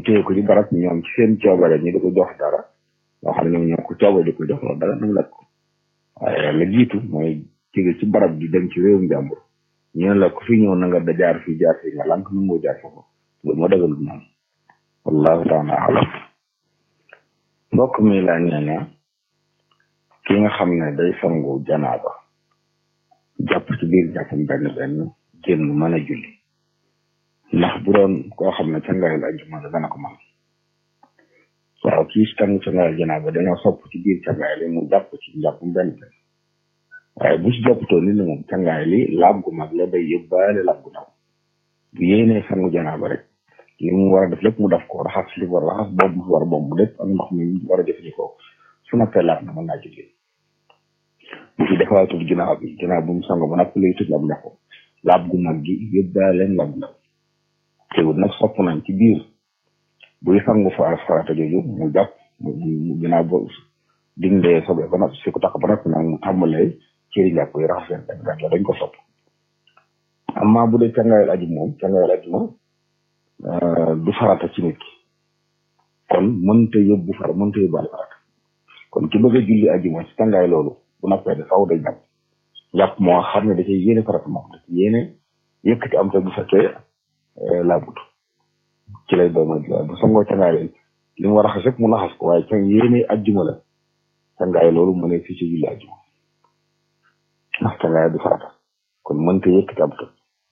téye ko ci barab ñoom ci seen coobare ñi di ko jox dara loo xam ne ñoom ñoo ko coobare di ko jox loolu dara nu lekk ko waaye la jiitu mooy jóge ci barab di dem ci réewum jàmbur ñu ne la ko fi ñëw na nga da jaar fii jaar fii nga lànk nu moo jaar foofu loolu moo dagal noonu wallahu taala alam mbokk mi laa nee na ki nga xam ne day sangu janaaba jàpp ci biir jàppam benn benn génn mën a julli ndax bu doon koo xam ne cangaayal ajjuma la dana ko mën waaw kii sangu cangaayal janaaba dañoo sopp ci biir cangaay li mu jàpp ci jàppam benn benn waaye bu ci jàppatoo ni ne moom cangaay li laab gu mag la day yóbbaale laab gu ndaw bu yéenee sangu janaaba rek li mu war a def lépp mu def ko raxas li war a raxas boobu mu war a bomb lépp ak ndox mi mu war a jëfandikoo su noppee laab na mën naa julli bu fi defaatul ginnaaw bi ginnaaw bu mu sango ba noppi lay tëj ab ndoxu laab gu mag gi yóbbaaleen laab ndaw teewul nag sopp nañ ci biir buy sangu fa farata jooju mu jàpp mu ginnaaw ba dindee sobe ba noppi si ko tax ba noppi nag mu tàmbalee cëri njàpp yi raxas leen benn benn la dañ ko sopp amma bu dee cangaayal aju moom cangaayal aju moom du farata ci nit ki kon mënta yóbbu fara mënta yóbbaale farata kon ki bëgg a julli aju moom ci cangaay loolu bu noppee de faw day jàpp jàpp moo xam ne da cay yéene farata moom da ci yéene yëkkati am te bu fekkee laabut ci lay doon mooy bu sangoo cangaay leen li mu war a xas rek mu naxas ko waaye ca yéene ajjuma la cangaay loolu mu ne fii ci julli ajjuma ndax cangaay du farata kon mënta yëkkati am te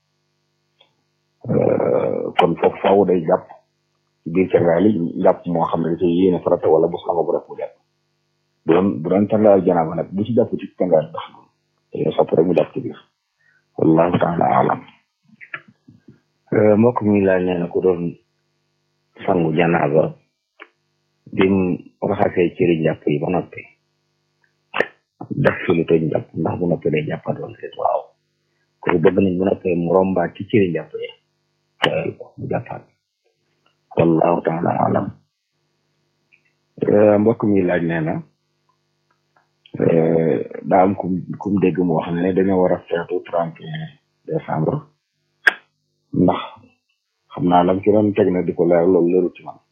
kon foofu faaw day jàpp ci biir cangaay li jàpp moo xam ne da cay yéene farata wala bu sango bu rek mu jàpp bu doon bu doon cangaayal janaaba nag bu ci jàpp ci cangaayal ndax dañoo sopp rek mu jàpp ci biir wallahu taala alam mbokk mi laaj nee na ku doon sangu janaaba bim raxasee cëri njàpp yi ba noppi def fi lu toj njàpp ndax bu noppi day jàppat wala déet waaw kooku bëgg nañ bu noppee mu rombaat ci cëri njàpp yi teel ko mu jàppaat wallahu taala alam mbokk mi laaj nee na daa am kum kum dégg mu wax ne dañoo war a feetu trente et un décembre ndax xam naa lam ci doon teg na di ko leer loolu leerul ci man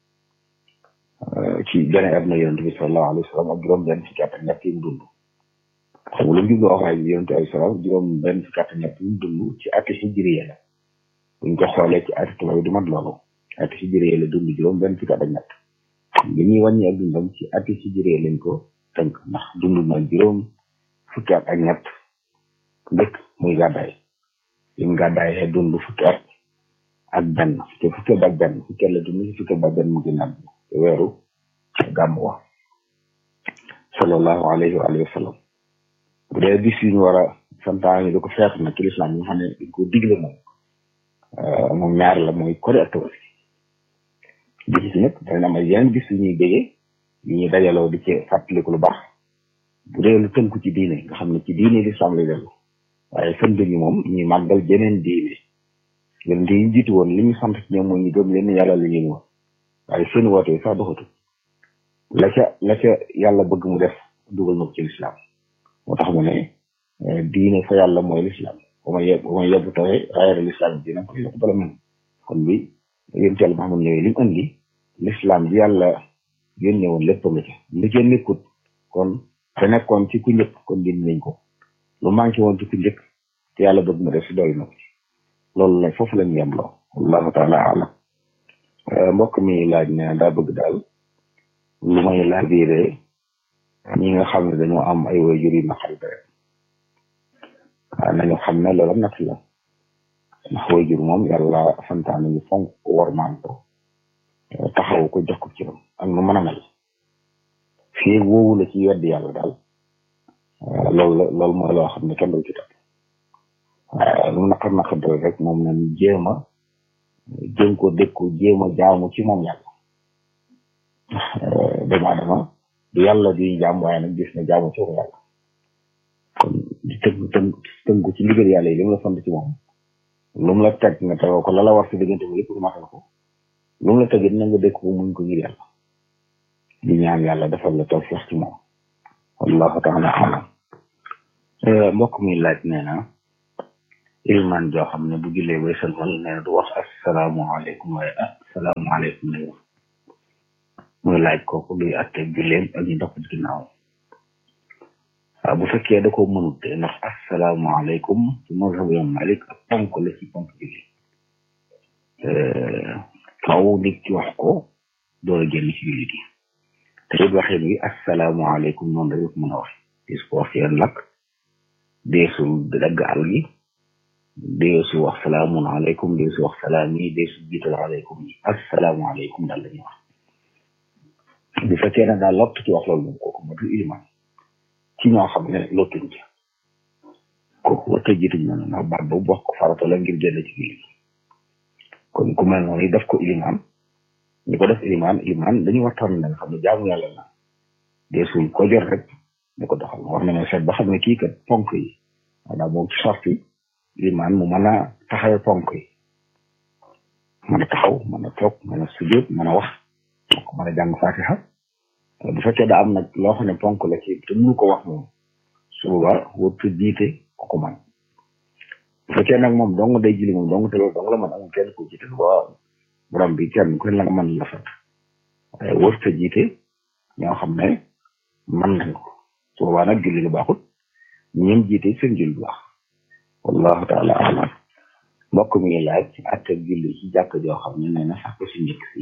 ci gane àdduna yonent bi sallallahu alayhi wa sallam ak juróom benn fukki at ak ñett yi mu dund xam nga lu mu jublu wax waaye yonent alayhi salaam juróom benn fukki at ak ñett yi mu dund ci ati hijriya la buñ ko xoolee ci ati tubaab du mat loolu ati hijriya la dund juróom benn fukki at ak ñett li ñuy wàññi ak dundam ci ati hijriya lañ ko tënk ndax dund na juróom fukki at ak ñett dëkk muy gàddaay lim gàddaayee dund fukki at ak benn te fukki at ak benn fukki at la dund si fukki at ak benn mu gën a te weeru gàmm wa sallallahu alayhi wa alihi wa sallam bu dee bis yu ñu war a santaane di ko feet na ci lislaam yi nga xam ne dañ ko digle moom moom ñaar la mooy kori ak tabaski bis yi nag dana am ay yeneen bis yu ñuy bégee yu ñuy dajaloo di ci fàttaliku lu baax bu dee lu tënku ci diine nga xam ne ci diine lislaam lay dellu waaye sën ñi moom ñuy màggal jeneen diine yonent yi jiitu woon li ñu sant ci ñoom mooy ñu gëm leen yàlla la ñuy woon waaye seen woote yi sax doxatu la ca la ca yàlla bëgg mu def dugal na ko ci lislaam moo tax mu ne diine fa yàlla mooy lislaam ba ma yeb ba ma yebbu tawee raayara lislaam dina ko yokk bala mel kon bi yonent yàlla Muhammad ñëwee li mu andi lislaam bi yàlla yónnee woon lépp nga ca lu ca nekkut kon te nekkoon ci ku njëkk kon dindi nañ ko lu manqué woon ci ku njëkk te yàlla bëgg mu def si doy na ko ci loolu la foofu lañu yem loo wallahu taala alam mbokk mi laaj ne daa bëgg daal lu may laabiire ñi nga xam ne dañoo am ay waajur yu naqari deret waaw nañu xam ne loolu natt la ndax waajur moom yàlla santaane ñu fonk ko wormaan ko taxaw ko jox ko ci ram ak nu mën a mel fii woowu la ci weddi yàlla daal loolu la loolu mooy loo xam ne kenn du ci topp waaye lu naqar naqar deret rek moom nañ jéem a jéem ko dékku jéem a jaamu ci moom yàlla doomu aadama du yàlla di jaam waaye nag gis na jaamu ci moom yàlla kon di tënk tënk tënku ci ndigal yàlla yi li mu la sant ci moom lu mu la teg nga tegoo ko la la war si diggante bi lépp nga matal ko lu mu la tegit na nga dékk ko muñ ko ngir yàlla di ñaan yàlla defal la tawfiq ci moom wallahu taala alam mbokk mi laaj nee na ilman joo xam ne bu jullee bay sëlmal nee na du wax asalaamaaleykum waaye asalaamaaleykum lay wax muy laaj kooku luy atte julleem ak ñu dox ci ginnaaw waaw bu fekkee da ko mënut de ndax asalaamaaleykum ci mazhab Imam Malik ak ponk la ci ponk julli kaw nit ci wax ko door a génn ci julli gi te it waxin wi asalaamaaleykum noonu rek mën a wax dis ko wax seen lakk deesul dagg àll gi deesu wax salaamun aleykum deesu wax salaam yi deesu jiital aleykum yi asalaamaaleykum daal la ñuy wax bu fekkee ne daal lott ci wax loolu moom kooku matul iliman ci ñoo xam ne lottuñ ci kooku warta jiituñ noonu ndax baat boobu wax ko farata la ngir génn ci julli gi kon ku mel noonu def ko iliman ñu ko def iliman iliman dañu waxtaan ne nga xam ne jaamu yàlla la deesul ko jot rek ñu ko doxal wax na ne seet ba xam ne kii kat ponk yi maanaam moom ci sorti iliman mu mën a taxawee ponk yi mën a taxaw mën a toog mën a sujjóot mën a wax mën a jàng fatiha bu fekkee da am nag loo xam ne ponk la ci te mënu ko wax moom su boobaa wërtu jiite ko ko man bu fekkee nag moom dong day jili moom dong te loolu dong la man amul kenn ko jiite ba borom bi kenn ku ne la nga mën la fat waaye wërta jiite ñoo xam ne man nañ ko su boobaa nag julli lu baaxut ñoom jiite seen julli bu baax wallahu taala alam mbokk mi ngi laaj ci atte julli ci jàkk joo xam ne nee na sax ko si njëkk si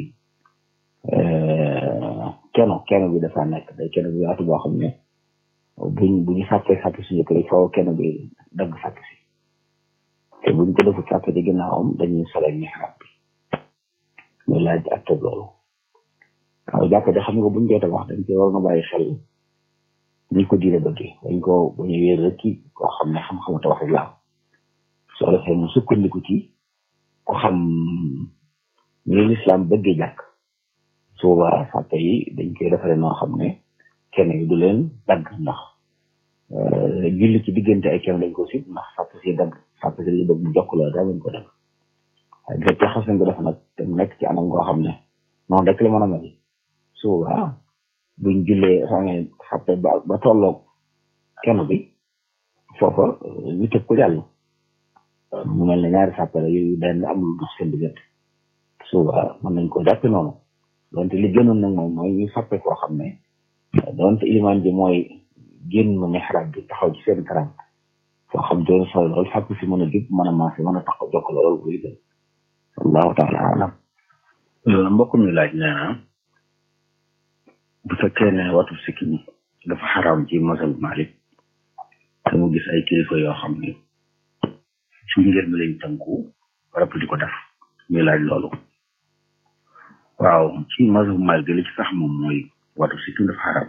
keno keno bi dafa nekk day keno bi yaatu boo xam ne buñ bu ñu sàppee sàpp si njëkk rek faaw keno bi dagg sàpp si te buñ ko defut sàpp ci ginnaawam dañuy sole mihrab bi muy laaj atte loolu waaw jàkk de xam nga buñ koy tabax dañ ci war na bàyyi xel ñi ko diine bëggee dañ ko bu ñu wéer rek ci koo xam ne xam-xamu tabax rek la soo defee mu sukkandiku ci ko xam ni lislaam bëggee jàkk su boobaa sàppe yi dañ koy defaree noo xam ne kenn yi du leen dagg ndax julli ci diggante ay kenn dañ ko sib ndax sàpp si dagg sàpp si li bëgg mu jokk la daa leen ko dagg waaye bu fekkee xas nañ ko def nag te mu nekk ci anam ngoo xam ne noonu rek la mën a mel su boobaa buñ jullee xamee sàppe ba ba tolloog kenn bi foofa ñu tëb ko jàll mu mel ne ñaari sàppe la yooyu benn am lu dox seen diggante su boobaa mën nañ ko jàppe noonu donte li gënoon nag moom mooy ñu sàppe koo xam ne donte ilimaan bi mooy génn mihrab bi taxaw ci seen kanam foo xam doon solo lool sàpp si mën a jub mën a maase mën a taxaw jokk lool buy gën wallahu taala alam mbokk mi laaj nee na bu fekkee ne watu sikki ñi dafa xaraam ci masal Malik te mu gis ay kilifa yoo xam ne ci ngir mi lañ tënku rap di ko def muy laaj loolu waaw ci mazhab Maalik li ci sax moom mooy watu sikkim dafa xaram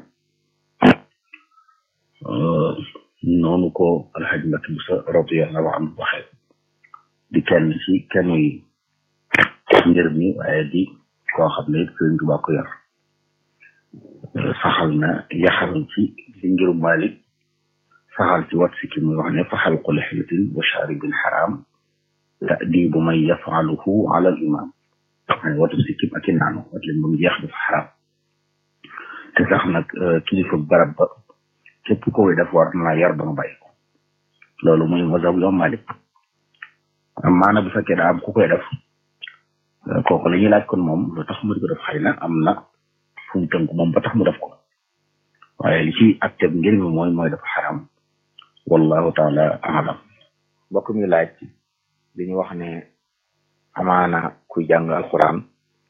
noonu ko alxaj Mbacke Busa radiyallahu anhu waxee di kenn ci kenn yi ngir mi waaye di koo xam ne it Sëriñ Tuubaa ko yor saxal na yaxal ci li ngiru Maalik saxal ci wat sikkim muy wax ne fa xalqu lixyatin wa shaaribin xaraam ta'diibu man yafaluhu ala al imam waaye watu sikkim ak i naanu wat leen ba mu jeex dafa xaraam te sax nag kilifa barab ba képp ko koy def war na yar ba nga bàyyi ko loolu muy mazhab Imam Malik maana bu fekkee daa am ku koy def kooku la ñuy laaj kon moom lu tax mu di ko def xëy na am na fu mu tënk moom ba tax mu def ko waaye li ci acte ngir mi mooy mooy dafa xaraam wallahu taala alam mbokk mi laaj li ñu wax ne amaana kuy jàng alquran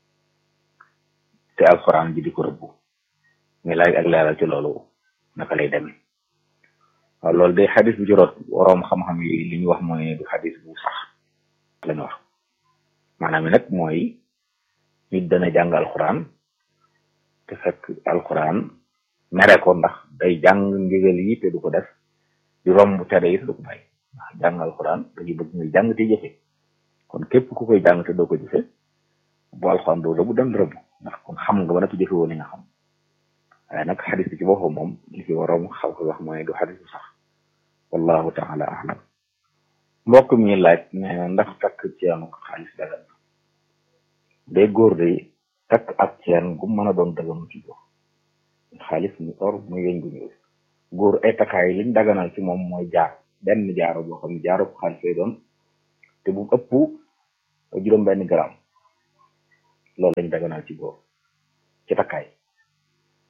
te alquran ji di ko rëbbu mi laaj ak leeral ci loolu naka lay demee waaw loolu day xadis bu juróot waroom xam-xam yi li ñu wax mooy du xadis bu sax lañu wax maanaam nag mooy nit dana jàng alquran te fekk alquran mere ko ndax day jàng ndigal yi te du ko def di romb tere yi te du ko bàyyi ndax jàng alquran dañuy bëgg muy jàng te jëfe kon képp ku koy jàng te doo ko jëfe bu alxuraan doo rëbb dem rëbb ndax kon xam nga ba nag jëfe woon li nga xam waaye nag xadis bi ci boppam moom li fi waroon xaw ko wax mooy du xadis bu sax wallahu taala alam mbokk mi laaj ne ndax takk ceenu xaalis dagan na day góor day takk ak ceen gu mën a doon daganu ci góor xaalis mu or muy weñ gu ñuul góor ay takkaay liñ daganal ci moom mooy jaar benn jaaro boo xam ne jaaro ko xaalis lay doon te bu ëpp juróom benn gram loolu lañ daganal ci góor ci takkaay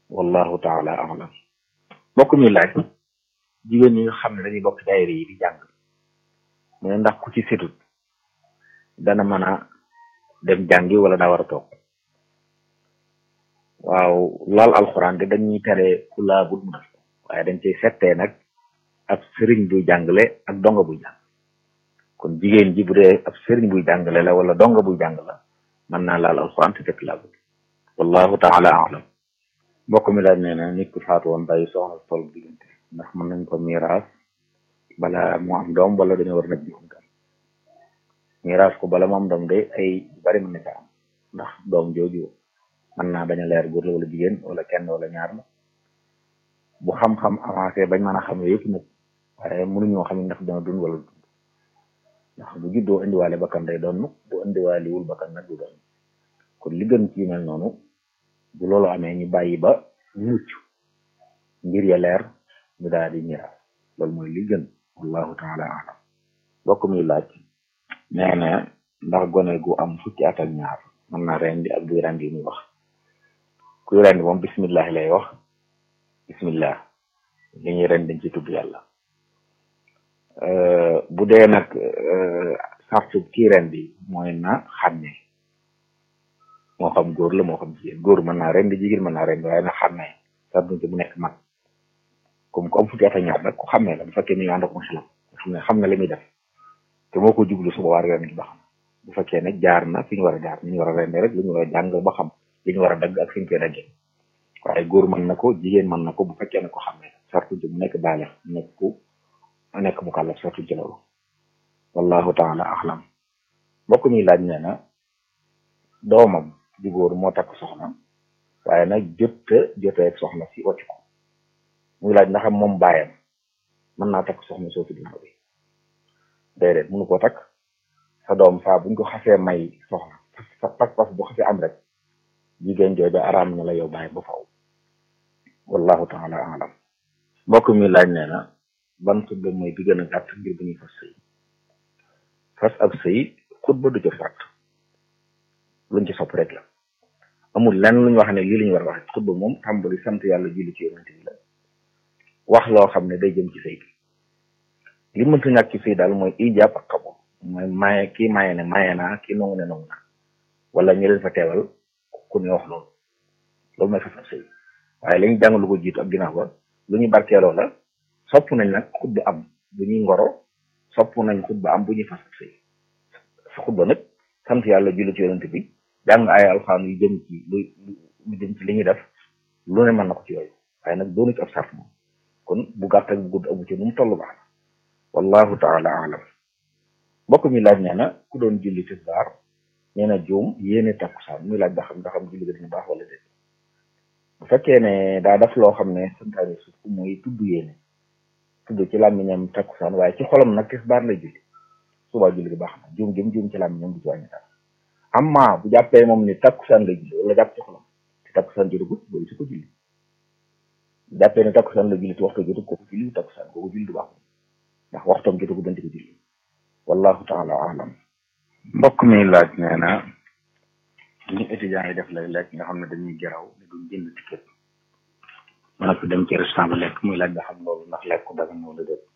wallahu taala alam mbokk mi laaj jigéen ñi nga xam ne dañuy bokk daayira yi di jàng mu ne ndax ku ci setut dana mën a dem jàngi wala daa war a toog waaw laal alxuraan de dañuy tere ku laabut mu def ko waaye dañ cay settee nag ab sëriñ buy jàngale ak donga buy jàng kon jigéen ji bu dee ab sëriñ buy jàngale la wala donga buy jàng la mën naa laal alxuraan te fekk laabut wallahu taala alam mbokk mi laaj nee na nit ku faatu woon bàyyi soxna si toll diggante ndax mën nañ ko miiraas bala mu am doom wala dañoo war nag joxum kan miiraas ko bala mu am doom de ay bari mën na ca am ndax doom jooju mën naa bañ a leer góor la wala jigéen wala kenn wala ñaar la bu xam-xam avancé bañ mën a xam yëpp nag waaye mënuñoo xam ndax dana dund wala dund ndax bu juddoo indiwaale bakkan day doon bu indiwaaliwul bakkan nag du doon kon li gën ci mel noonu bu loolu amee ñu bàyyi ba mucc ngir ya leer ñu daal di miraas loolu mooy li gën wallahu taala alam bokk muy laaj nee na ndax gone gu am fukki at ak ñaar mën naa rendi ak buy rendi muy wax kuy rendi moom bismillah lay wax bismillah li ñuy rendi dañ ci tudd yàlla bu dee nag sartu kii rendi mooy na xàmme moo xam góor la moo xam jigéen góor mën naa rendi jigéen mën naa rendi waaye na xàmme sartu ci bu nekk mag comme ku am fukki at ak ñaar nag ku xàmmee la bu fekkee mi ngi ànd ak xelam xam ne xam na li muy def te moo ko jublu suba war ren gi ba xam bu fekkee ne jaar na fi ñu war a jaar ni ñu war a rende rek lu ñu war a jàng ba xam li ñu war a dagg ak fi ñu koy daggee waaye góor mën na ko jigéen mën na ko bu fekkee ne ko xam ne sartu ci mu nekk baalex nekk ku nekk mu kàllaf sartu ci loolu wallahu taala axlam mbokk mi laaj nee na doomam di góor moo takk soxna waaye nag jotta jotee ak soxna si wàcc ko muy laaj ndax moom baayam mën naa takk soxna soo fi ginnaaw bi déedéet mënu koo takk sa doom saa buñ ko xasee may soxna sa pas-pas bu xasee am rek jigéen jooju araam na la yow baay ba faw wallahu taala alam mbokk mi laaj nee na ban xutba mooy bi gën a gàtt ngir bu ñuy fas sëy fas ab sëy xutba du ca fàtt luñ ci sopp rek la amul lenn lu ñu wax ne lii la ñu war a wax xutba moom tàmbali sant yàlla julli ci yonente bi la wax loo xam ne day jëm ci sëy bi li mënta ñàkk ci sëy daal mooy ijaab ak xabul mooy maye kii maye ne maye naa kii nangu ne nangu naa wala ñu leen fa teewal ku ne wax loolu loolu mooy fas ab sëy waaye la ñu jàng lu ko jiitu ak ginnaaw ba lu ñu barkeeloo la sopp nañ nag xutba am bu ñuy ngoro sopp nañ xutba am bu ñuy fas ab sëy sa xutba nag sant yàlla julli ci yonente bi jàng ay alxaan yu jëm ci lu lu jëm ci li ñuy def lu ne mën na ko ci yooyu waaye nag doonu ci ab sart moom kon bu gàtt ak bu gudd amu ci nu mu toll baax na wallahu taala alam mbokk mi laaj nee na ku doon julli tisbaar nee na juum yéene takkusaan muy laaj ba xam nga xam julli ga dina baax wala déet bu fekkee ne daa def loo xam ne santaane suuf mooy tudd yéene tudd ci làmmiñam takkusaan waaye ci xolam nag tisbaar lay julli subaa julli gi baax na juum jëm juum ci làmmiñam du ci wàññi dara amma bu jàppee moom ni takkusaan lay julli wala jàpp ci xolam te takkusaan jotagut boobu su ko julli bu jàppee ne takkusaan la julli te waxtu jotut kooku julli takkusaan kooku julli du baax ndax waxtoom jotagu dañ ko julli wallahu taala alam mbokk mi laaj nee na ñu étudiants yi def lay lekk nga xam ne dañuy geraw ne duñ jënd ticket mën a ko dem ci restaurant ba lekk muy laaj nga xam loolu ndax lekk ko daga noonu la déet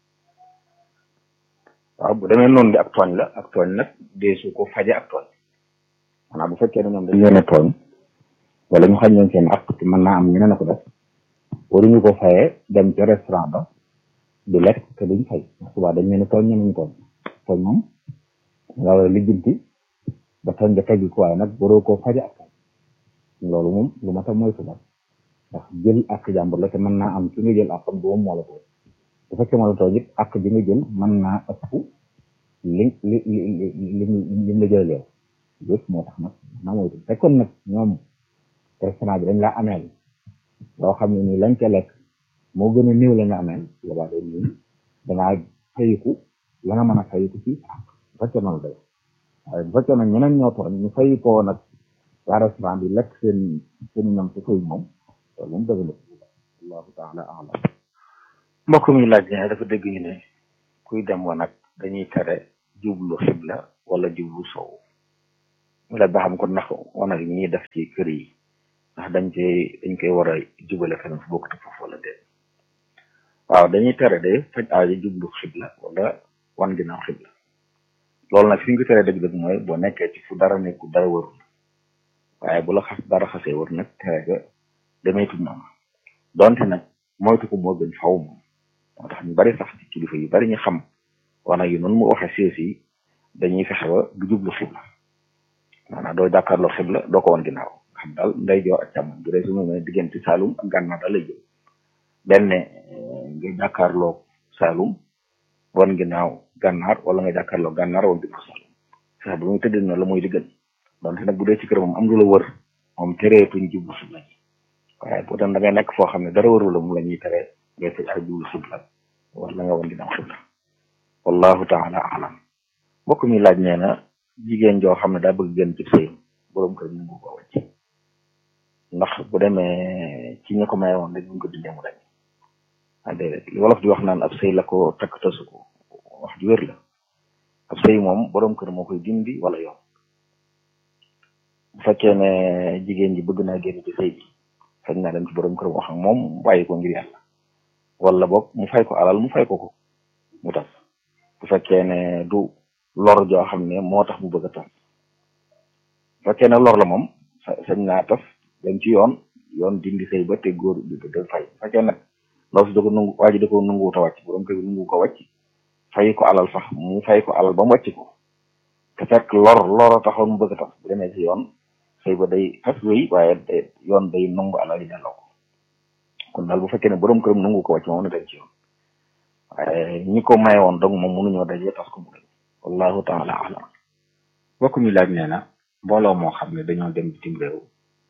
waaw bu demee noonu di ak tooñ la ak tooñ nag deesu ko faje ak tooñ maanaam bu fekkee ne ñoom dañ leen a tooñ wala ñu xañ leen seen ak te mën naa am ñeneen a ko def waruñu ko fayee dem ca restaurant ba di lekk te duñ fay ndax subaa dañ leen a tooñ ñeneen ñu tooñ tooñ moom nga war a lijjanti ba tooñ nga teggi ko waaye nag waroo koo faje ak tooñ loolu moom lu ma tax moytu la ndax jël ak jàmbur la te mën naa am ki nga jël akam du moom moo la tooñ bu fekkee moo la tooñ it ak bi nga jël mën naa ëpp li li li li li la jël yow yëpp moo tax nag na moytu fekkoon nag ñoom restaurant bi dañ laa ameel loo xam ne nii lañ ca lekk moo gën a néew la nga ameel boobaa day nii dangaa fayiku la nga mën a fayiku ci ak bu fekkee noonu day waaye bu fekkee nag ñeneen ñoo tooñ ñu fayikoo nag waa restaurant bi lekk seen seen ñoom ci koy moom loolu moom dëgg la allahu taala alam mbokk mi laaj ne dafa dégg ñu ne kuy dem wa nag dañuy tere jublu xibla wala jublu sow mu laaj ba xam ko ndax wanag yi ñuy def ci kër yi ndax dañ koy dañ koy war a jubale feneen fu bokkute foofu wala déet waaw dañuy tere de faj aajo jublu xibla wala wan ginnaaw xibla loolu nag fi ñu ko teree dëgg-dëgg mooy boo nekkee ci fu dara nekku dara warul waaye bu la xas dara xasee war nag tere ga demeetul noonu donte nag moytu ko moo gën faw moom moo tax ñu bari sax ci kilifa yu bari ñu xam wana yu noonu mu waxee siis yi dañuy fexe ba du jublu xibla maanaam doo jàkkaarloo xibla doo ko wan ginnaaw xam daal nday joor ak càmmoñ bu dee su ma diggante Saalum ak gànnaar da lay jël benn nga jàkkaarloo Saalum wan ginnaaw gànnaar wala nga jàkkaarloo gànnaar wan ginnaaw Saalum fexe ba muy tëddee noonu la mooy li gën donte nag bu dee ci kër moom am lu la wër moom tereetuñ jublu xibla ji waaye bu dem da ngay nekk foo xam ne dara wëru la mu la ñuy tere ngay faj ak jublu xibla wala nga wan ginnaaw xibla wallahu taala alam mbokk mi laaj nee na jigéen joo xam ne daa bëgg gën ci sëy borom kër mu ngi ko wàcc ndax bu demee ci ñu ko may woon rek ñu ko dindee mu dañ ah déedéet li wolof di wax naan ab sëy la ko takk tasu ko wax ju wér la ab sëy moom borom kër moo koy dindi wala yoon bu fekkee ne jigéen ji bëgg naa génn ci sëy bi sañ naa dem ci borom kër wax ak moom bàyyi ko ngir yàlla wala boog mu fay ko alal mu fay ko ko mu tas bu fekkee ne du lor joo xam ne moo tax mu bëgg a tas bu fekkee ne lor la moom sañ naa tas dem ci yoon yoon dindi sëy ba te góor bi da fay bu fekkee nag ndaw si da ko nungu waa ji da ko nunguwut a wàcc borom kër bi nungu ko wàcc fay ko alal sax mu fay ko alal ba mu wàcc ko te fekk lor lor a taxoon mu bëgg a tas bu demee ci yoon sëy ba day fas wéy waaye day yoon day nungu alal yi delloo ko kon daal bu fekkee ne borom këram nungu ko wàcc moom na dem ci yoon waaye ñi ko maye woon donc moom mënuñoo dajee tas ko mu dem wallahu taala alam bokk mi laaj nee na mbooloo moo xam ne dañoo dem bitim réew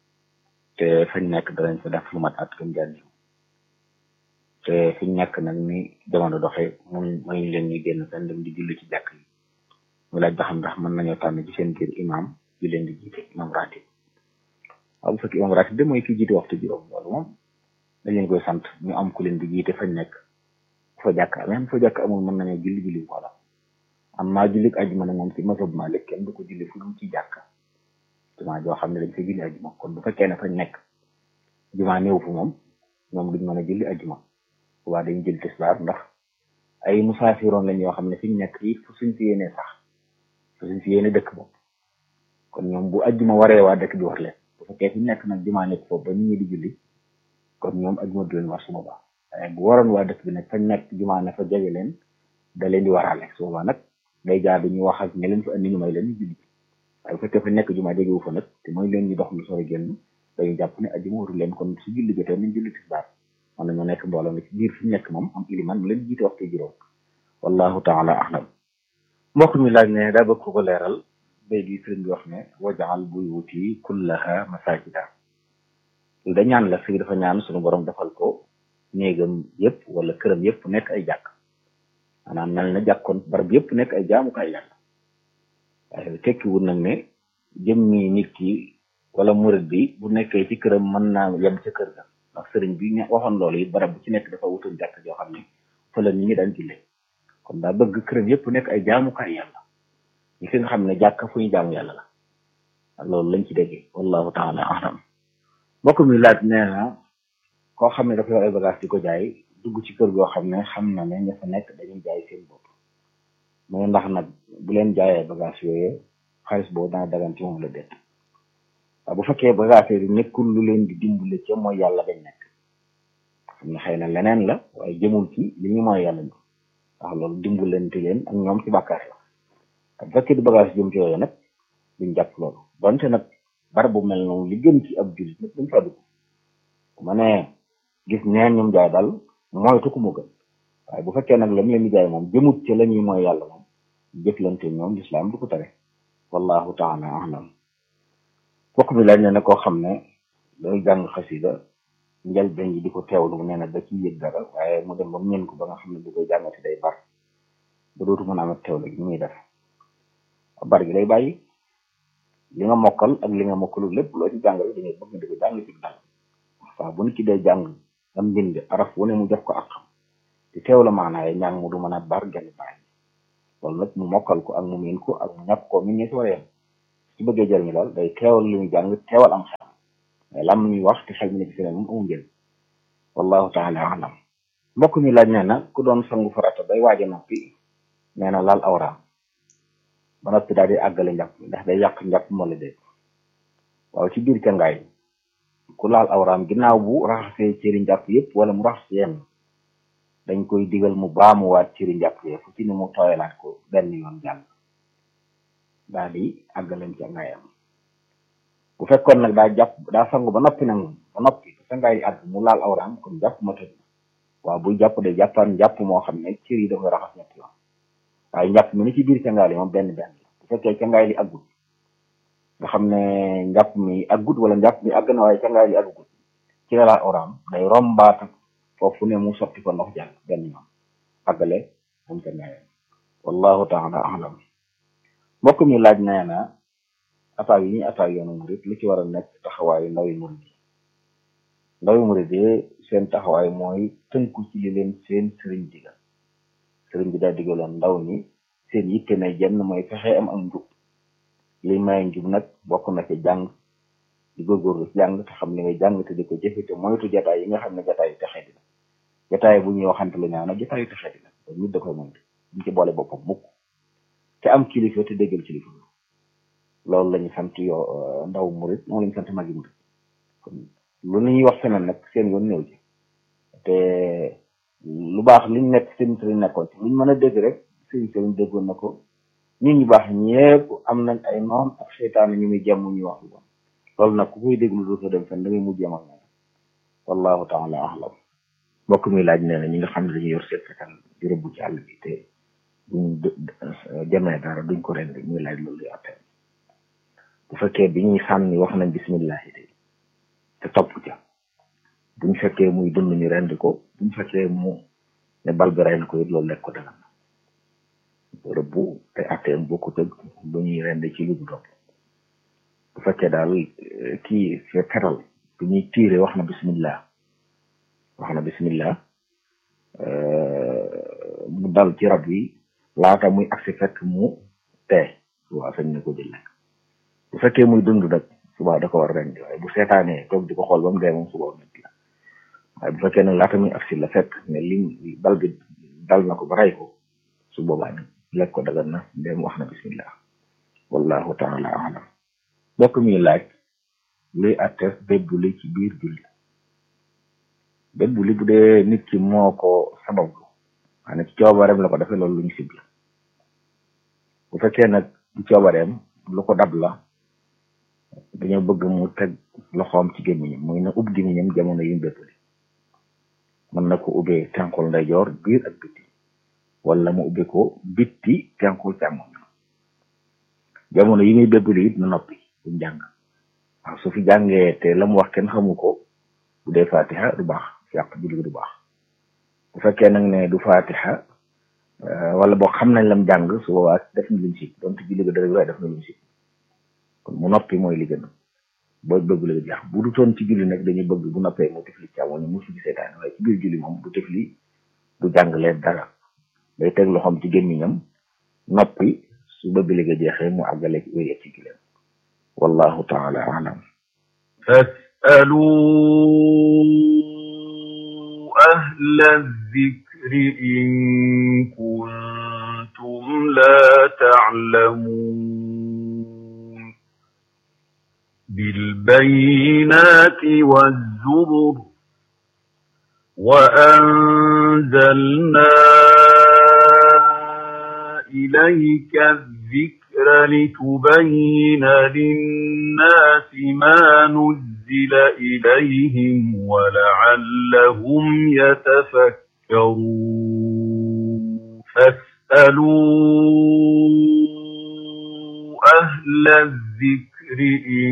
te fañ nekk danañ fa def lu mat at gën jaan te fiñ nekk nag ni jamono doxee mun muy leen ñu génn fenn dem di julli ci jàkk yi mu laaj ba xam ndax mën nañoo tànn ci seen biir imam bi leen di jiite imam ratib waaw bu fekkee imam ratib de mooy ki jiite waxtu juróom loolu moom dañ leen koy sant ñu am ku leen di jiite fañ nekk fa jàkk même fa jàkk amul mën nañoo julli julli wala am naa julli ajuma nag moom ci masab Malik kenn du ko julli fu dul ci jàkk jumaa joo xam ne dañ fa julli ajuma kon bu fekkee ne fañ nekk jumaa néew fu moom ñoom duñ mën a julli ajuma waa dañu jël tisbaar ndax ay musaafiroon lañ yoo xam ne fi ñu nekk yi fu suñ fi yéenee sax fu suñ fi yéene dëkk bopp kon ñoom bu ajjuma waree waa dëkk bi war leen bu fekkee fi ñu nekk nag jumaa nekk foofu ba nit ñi di julli kon ñoom ajjuma du leen war su boobaa waaye bu waroon waa dëkk bi nag fañ nekk jumaa ne fa jege leen da leen di waraale su boobaa nag day jaar ñu wax ak ñe leen fa andi ñu may leen ñu julli waaye bu fekkee fa nekk jumaa jegewu fa nag te mooy leen ñu dox lu sore génn dañu jàpp ne ajjuma waru leen kon su julli jotee nañ julli tisbaar man nañoo nekk mbooloo mi ci biir fi nekk moom am iliman mu leen jiite waxtu juróom wallahu taala ahlam mbokk mi laaj ne daa bëgg ko leeral bay di sëriñ bi wax ne wajaal buyuti kullaha masajida lu da ñaan la sëriñ dafa ñaan suñu borom defal ko néegam yëpp wala këram yëpp nekk ay jàkk maanaam mel na jàkkoon barab yëpp nekk ay jaamukaay yàlla waaye tekkiwul nag ne jëmmi nit ki wala murid bi bu nekkee ci këram mën naa yem ca kër ga ndax sëriñ bi ñu waxoon loolu it barab bu ci nekk dafa wutul jàkk joo xam ne fa la nit ñi daan jullee kon daa bëgg këram yëpp nekk ay jaamukaay yàlla ñi fi nga xam ne jàkk fu ñu jaamu yàlla la loolu lañ ci déggee wallahu taala alam mbokk mi laaj nee na koo xam ne dafa yor ay bagage di ko jaay dugg ci kër goo xam ne xam na ne ña fa nekk dañuy jaay seen bopp mu ndax nag bu leen jaayee bagage yooyu xaalis boobu dana dagan ci moom la déet waaw bu fekkee bagage yi nekkul lu leen di dimbale ca mooy yàlla dañ nekk xam ne xëy na leneen la waaye jëmul ci li ñu mooy yàlla ñu ndax loolu dimbalante leen ak ñoom ci bàkkaar la bu fekkee di bagage jëm ci yooyu nag duñ jàpp loolu donte nag barab bu mel noonu li gën ci ab jullit nag duñ fa dugg bu ma nee gis neen ñoom jaay daal moytu ko mu gën waaye bu fekkee nag la mu leen di jaay moom jëmut ci la ñuy mooy yàlla moom jëflante ñoom lislaam du ko tere wallahu taala alam bokk bi laaj ne ne koo xam ne day jàng xasida njëlbeen ji di ko teewlu nee na da ci yëg dara waaye mu dem ba mu ñeen ko ba nga xam ne bu koy jàngati day bar ba dootu mën a amat teewlu gi muy def bar gi lay bàyyi li nga mokkal ak li nga mokkalul lépp loo ci jàngale dañuy bëgg nga di ko jàng ci dal waaw bu nit ki dee jàng am mbind araf wu ne mu def ko ak xam te teew la maanaaye ñàng mu du mën a bar genn bàyyi loolu nag mu mokkal ko ak mu miin ko ak mu ñàkk ko min ñi si war a yem su bëggee jëriñu daal day teewal li muy jàng teewal am xel lam ñuy wax te xel mi nekk si moom amul njëriñ wallahu taala alam mbokk mi laaj nee na ku doon sangu farata bay waaj a noppi nee na laal awraam ba noppi daal di àggale njàpp ndax day yàq njàpp moo la dégg waaw ci biir cangaay ku laal awraam ginnaaw bu raxasee cëri njàpp yëpp wala mu raxas yenn dañ koy digal mu baamuwaat cëri njàpp yëpp fu ci ne mu tooyalaat ko benn yoon jàll daal di àggaleem cangaayam bu fekkoon nag daa jàpp daa sangu ba noppi nag ba noppi cangaay àgg mu laal awraam kon jàpp ma tëj waaw buy jàpp de jàppaan jàpp moo xam ne cër yi da koy raxas ñetti yoon waaye njàpp mi ni ci biir cangaay li moom benn benn la bu fekkee cangaay li àggut nga xam ne njàpp mi àggut wala njàpp mi àgg na waaye cangaay li àggut ci la laal awraam day rombaat foofu ne mu sotti ko ndox jàll benn yoon àggale moom cangaayam wallahu taala alam mbokk mi laaj nee na attaques yi ñuy attaques yoonu murit lu ci war a nekk taxawaayu ndawi murit yi ndawi murit yi seen taxawaay mooy tënku ci li leen seen sëriñ digal sëriñ bi daa digaloon ndaw ñi seen yitte ne jenn mooy fexe am am njub li may njub nag bokk na ci jàng di góorgóorlu ci jàng te xam li ngay jàng te di ko jëfe te moytu jataay yi nga xam ne jataay yu texee di la jataay bu ñuy waxante lu ñaaw nag jataay yu texee di la kon nit da koy moytu duñ ci boole boppam mukk te am kilifa te déggal kilifa loolu la ñu sant yoo ndaw murit moom la ñu sant magi murit kon lu ñuy wax feneen nag seen yoon néew ji te lu baax liñ nekk seen sëriñ nekkoon ci luñ mën a dégg rek sëriñ sëriñ déggoon na ko nit ñu baax ñëpp am nañ ay noon ak seytaane ñu muy jàmm ñuy wax lu bon loolu nag ku koy déglu dootoo dem fenn da ngay mujj ak ñoom wallahu taala ahlam mbokk mi laaj nee na ñi nga xam ne dañuy yor seen fekkal di rëbb ci àll bi te duñ jamee dara duñ ko rendi muy laaj loolu yu attee bu fekkee bi ñuy sànni wax nañ bismillahi de te topp ca buñ fekkee muy dund ñu rendi ko buñ fekkee mu ne bal bi rey na ko it loolu lekk ko dagan na rëbbu te atteem bokku tëg bu ñuy rendi ci lu du topp bu fekkee daal kii fe fetal bu ñuy tiire wax na bismillah wax na bismillah mu dal ci rab yi laata muy agsi fekk mu tee subaa sañ na ko jël lekk bu fekkee muy dund nag subaa da ko war rendi waaye bu seetaanee toog di ko xool ba mu dee moom subaa nit la waaye bu fekkee nag laata muy agsi la fekk ne lim bal bi dal na ko ba rey ko su boobaa nag lekk ko dagan na ndéem wax na bismillah wallahu taala alam bokk mi laaj luy atte bébb li ci biir julli bébb li bu dee nit ki moo ko sabablu maanaam ci coobareem la ko defee loolu lu ñu sib la bu fekkee nag ci coobareem lu ko dab la dañoo bëgg mu teg loxoom ci gémmiñam muy na ub gémmiñam jamono yi mu bébb li mën na ko ubbee tenqul ndeyjoor biir ak bitti wala mu ubbi ko bitti tenqul càmmoñ jamono yi muy bébb li it na noppi bu jàng waaw su fi jàngee te la mu wax kenn xamu ko bu dee fatiha du baax yàq julli du baax bu fekkee nag ne du fatiha wala boo xam nañ lam jàng su boobaa def na luñ si donte julli ga dara waaye def na luñ si kon mu noppi mooy li gën booy bëgg la jeex bu du toon ci julli nag dañuy bëgg bu noppee mu tifli càmmoñ mu fi seetaan waaye ci biir julli moom du tifli du jàng leen dara day teg loxoom ci gémmiñam noppi su bëgg li nga jeexee mu àggale ci wéyee ci gileem wallahu taala alam فاسألوا أهل الذكر إن كنتم لا تعلمون بالبينات والزبر وأنزلنا إليك الذكر لتبين للناس ما نزل إليهم ولعلهم يتفكرون فاسألوا أهل الذكر إن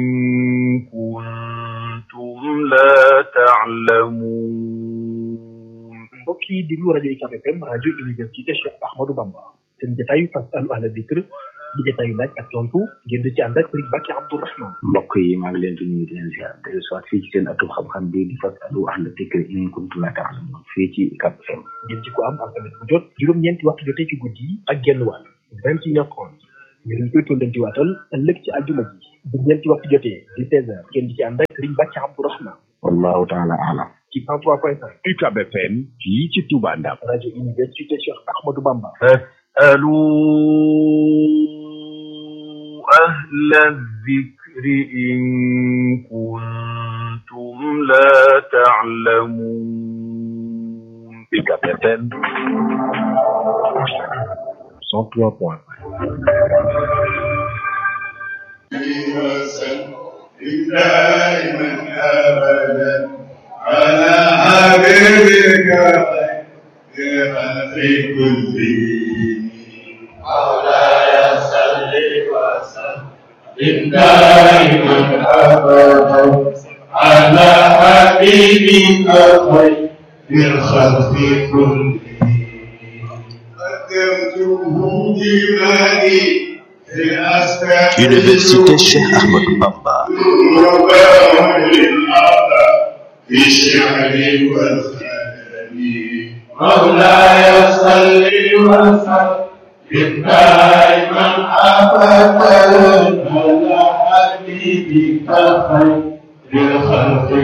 كنتم لا تعلمون mbokk yi déglu rajo UCAB FM rajo université Cheikh Ahmadou Bamba seen jotaayu fasalu ahla dikr di jotaayu laaj ak tontu ngeen di ci ànd ak Serigne Bakki Abdourahmane mbokk yi maa ngi leen di nuyu di leen ziar de soit fii ci seen atum xam-xam bi di fasalu ahla dikr in kuntum la ta'lamun fii ci UCAB FM ngeen ci ko am alxames bu jot juróom-ñeenti waxtu jotee ci guddi yi ak genn wàll vingt et une heure trente ngeen ñu koy tollanti waatal ëllëg ci aljuma ji bu ñeenti waxtu jotee di 16 heures ngeen di ci ànd ak Serigne Bàcc Abdourahmane wallahu taala alam ci 103.5 UCAB FM fii ci Touba Ndam rajo université Cheikh Ahmadou Bamba فاسألوا أهل الذكر إن كنتم لا تعلمون UCAB FM 103.5 دائما ابدا على حبيبك خير خلق كلهم مولاي صل وسلم دائما ابدا على حبيبك خير الخلق كلهم قدمته بمالي في الاسباب Université Cheikh Ahmadou Bamba في الشعر والخلل مولاي صل وسلم دائما ابدا على حبيبك خير الخلق